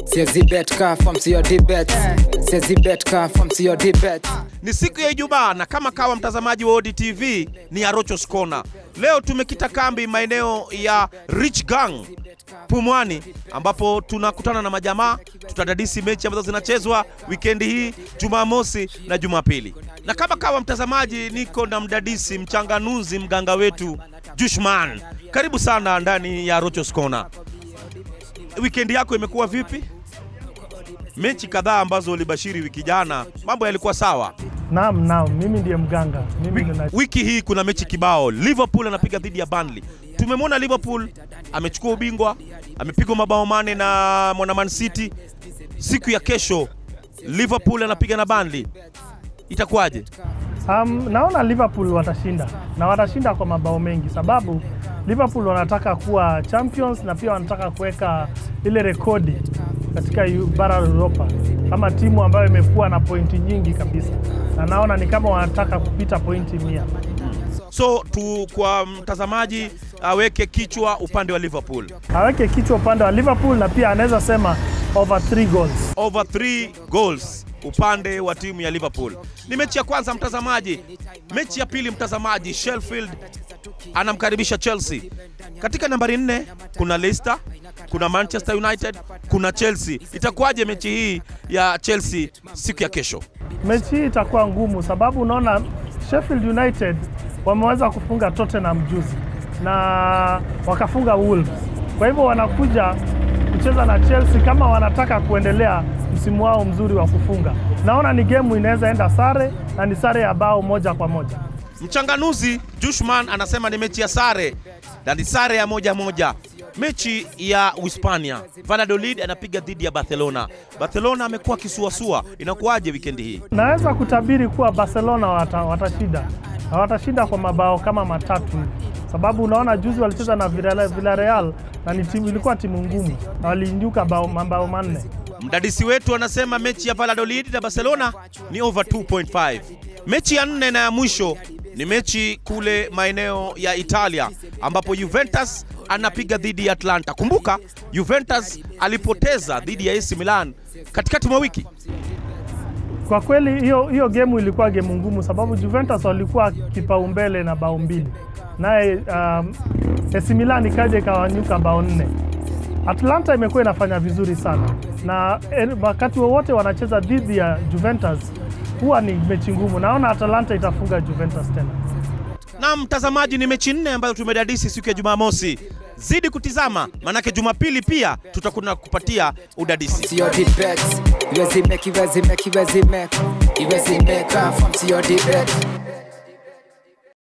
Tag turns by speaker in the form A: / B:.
A: siezi bet ka fam siyo dibet siezi bet ka fam siyo dibet
B: Ni siku ya Ijumaa na kama kawa mtazamaji wa ODTV ni Arochos Corner. Leo tumekita kambi maeneo ya Rich Gang Pumwani, ambapo tunakutana na majamaa, tutadadisi mechi ambazo zinachezwa wikendi hii Jumamosi na Jumapili. Na kama kawa mtazamaji, niko na mdadisi mchanganuzi, mganga wetu Jushman. Karibu sana ndani ya Arochos Corner. Wikendi yako imekuwa vipi? Mechi kadhaa ambazo ulibashiri wiki jana, mambo yalikuwa sawa.
C: Naam, naam, mimi ndiye mganga. Mimi nina
B: Wiki hii kuna mechi kibao. Liverpool anapiga dhidi ya Burnley. Tumemwona Liverpool amechukua ubingwa, amepigwa mabao mane na mwana Man City. Siku ya kesho Liverpool anapiga na Burnley, itakuwaje?
C: um, naona Liverpool watashinda na watashinda kwa mabao mengi, sababu Liverpool wanataka kuwa champions na pia wanataka kuweka ile rekodi katika yu- bara la Europa kama timu ambayo imekuwa na pointi nyingi kabisa, na naona ni kama wanataka kupita pointi mia.
B: So tu kwa mtazamaji aweke kichwa upande wa Liverpool,
C: Aweke kichwa upande wa Liverpool na pia anaweza sema over 3 goals.
B: over 3 goals upande wa timu ya Liverpool. Ni mechi ya kwanza mtazamaji. Mechi ya pili mtazamaji, Sheffield anamkaribisha Chelsea. Katika nambari nne kuna Leicester, kuna Manchester United, kuna Chelsea. Itakuwaje mechi hii ya Chelsea siku ya kesho?
C: Mechi hii itakuwa ngumu sababu unaona Sheffield United wameweza kufunga Tottenham juzi na wakafunga Wolves. Kwa hivyo wanakuja kucheza na Chelsea kama wanataka kuendelea msimu wao mzuri wa kufunga. Naona ni gemu inaweza enda sare na ni sare ya bao moja kwa moja.
B: Mchanganuzi Jushman anasema ni mechi ya sare na ni sare ya moja moja. Mechi ya Uhispania, Valladolid anapiga dhidi ya Barcelona. Barcelona amekuwa kisuasua, inakuwaje wikendi hii?
C: Naweza kutabiri kuwa Barcelona wata, watashinda na watashinda kwa mabao kama matatu hivi, sababu unaona juzi walicheza na Villarreal Villarreal na ni timu, ilikuwa timu ngumu na waliinduka bao- mabao manne.
B: Mdadisi wetu anasema mechi ya Valladolid na Barcelona ni over 2.5. Mechi ya nne na ya mwisho ni mechi kule maeneo ya Italia ambapo Juventus anapiga dhidi ya Atlanta. Kumbuka Juventus alipoteza dhidi ya AC Milan katikati mwa wiki.
C: Kwa kweli hiyo hiyo gemu ilikuwa gemu ngumu, sababu Juventus walikuwa kipaumbele na bao mbili, naye um, AC Milan ikaja ikawanyuka bao nne. Atlanta imekuwa inafanya vizuri sana, na eh, wakati wowote wanacheza dhidi ya Juventus huwa ni mechi ngumu. Naona Atalanta itafunga Juventus tena.
B: Na mtazamaji, ni mechi nne ambazo tumedadisi siku ya Jumamosi. Zidi kutizama, manake Jumapili pia tutakuwa kupatia udadisi.
A: siyo dibet iwezi mek iwezi mek iwezi mek iwezi mek ka fam siyo dibet